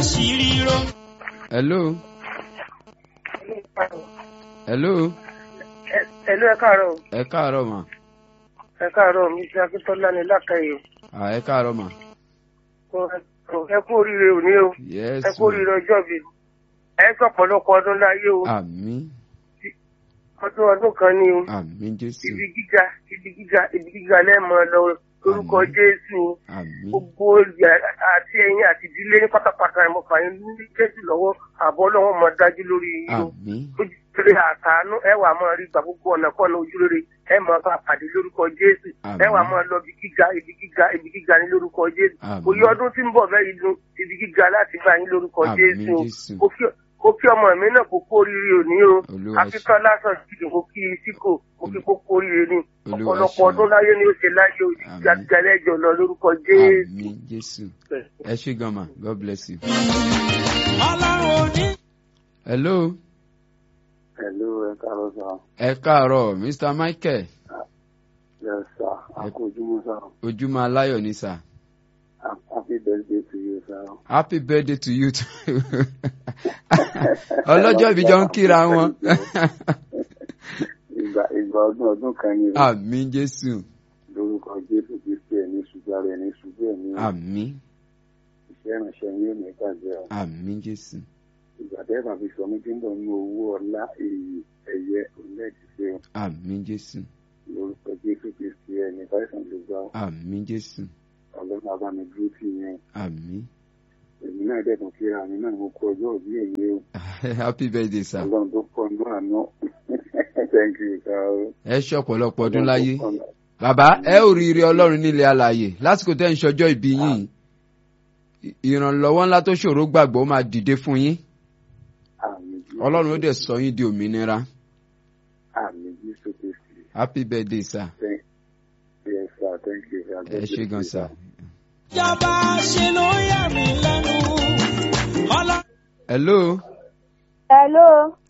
àṣírí rọ. hello hello ẹ̀lú ẹ káàárọ̀ ẹ káàárọ̀ mà ẹ káàárọ̀ mi ṣe akíntọ́lá ní lákàyè à ẹ káàárọ̀ mà ẹ kú oríire òní o yes ẹ kú oríire ọjọ́ mi ẹ sọ ọ̀pọ̀lọpọ̀ ọdún láyé o àmín ọdún ọdún kan ni o àmín jésù ibi gíga ibi gíga ibi gíga lẹ́ẹ̀mọ lọ lórúkọ Àmín. jésù àmín gbogbo ìyá àti ẹ̀yin àti ìdílé ní pátápátá ẹ̀ mọ̀ fàyín ní jésù lọ́wọ́ àbọ̀ lọ́wọ́ mọ̀ dájú lórí yín o àmín ojúrere àtàánú ẹ wà máa rí gbà gbogbo ọ̀nà kọ́nà ojúrere ẹ máa bá pàdé lórúkọ jésù ẹ wà máa lọ ibi gíga ibi gíga ibi gíga ní lórúkọ jésù Àmín. òye ọdún tí ń bọ̀ bẹ́ẹ̀ yìí dùn ibi gíga láti bá yín lórúkọ Àmín, jésù Jésù. Mo kí- mo kí ọmọ mi náà kó kó oríire òní o Olúwa ṣe- akíkọ́ lásán jìnnì mo kí i síkò mo kí kó kó oríire ní Olúwa ọ̀pọ̀lọpọ̀ ṣe- ọdún láyé ni ó ṣe láyé o Àmín. ìgbàlẹ́jọ lọ lórúkọ jésù. àmín jésù ẹ ṣé gan ma god bless you. ọlọ́run òní. hello Hello, ẹ káàárọ̀ sá. ẹ káàárọ̀ mr michael Yes, sir. A kú ojúmọ́ sá. ojúmọ́ aláyọ̀ ni sà Happy birthday to you, sá. happy birthday to you too ọlọ́jọ́ ìbí jọ ń kíra wọn Ìgbà ìgbà ọdún ọdún kan ni o. àmín jésù Lórúkọ Jésù Kristi ẹ̀ ní ṣubú ara ẹ̀ ní ṣubú ẹ̀ ní àmín iṣẹ́ ìránṣẹ́ yín ò ní bàjẹ́ o. àmín jésù Ìgbà tẹ́ bá fi sọ mí tí ń bọ̀ nínú owó ọlá èyí ẹ̀yẹ onídìíṣẹ́ o. àmín jésù Lórúkọ Jésù Kristi ẹ̀ ní Báyìsàn ló gbà o. àmín jésù Ọlọ́run àbá mi dúró tì yẹn. àmín Èmi náà dẹ̀kun kíra mi náà mo kú ọjọ́ òbí èyí o. happy birthday sir Ọlọ́run tó pọ̀ nínú àná. Thank you, sir. ẹ ṣe ọ̀pọ̀lọpọ̀ ọdún láyé bàbá ẹ ò rí ire ọlọ́run nílé alààyè lásìkò tẹ́ ń ṣọjọ́ ìbí yín ì- ìrànlọ́wọ́ ńlá tó ṣòro gbàgbọ́ ó máa dìde fún yín Àmín Jésù. ọlọ́run ó dẹ̀ sọ yín di òmìnira Àmín Jésù Kristi. happy birthday sir Thank yes, sir. Thank you, sir. God ẹ ṣe bless gan you, sir. ìjọba ṣe ló yà mí lẹ́nu. ọlọ́run. hello Hello,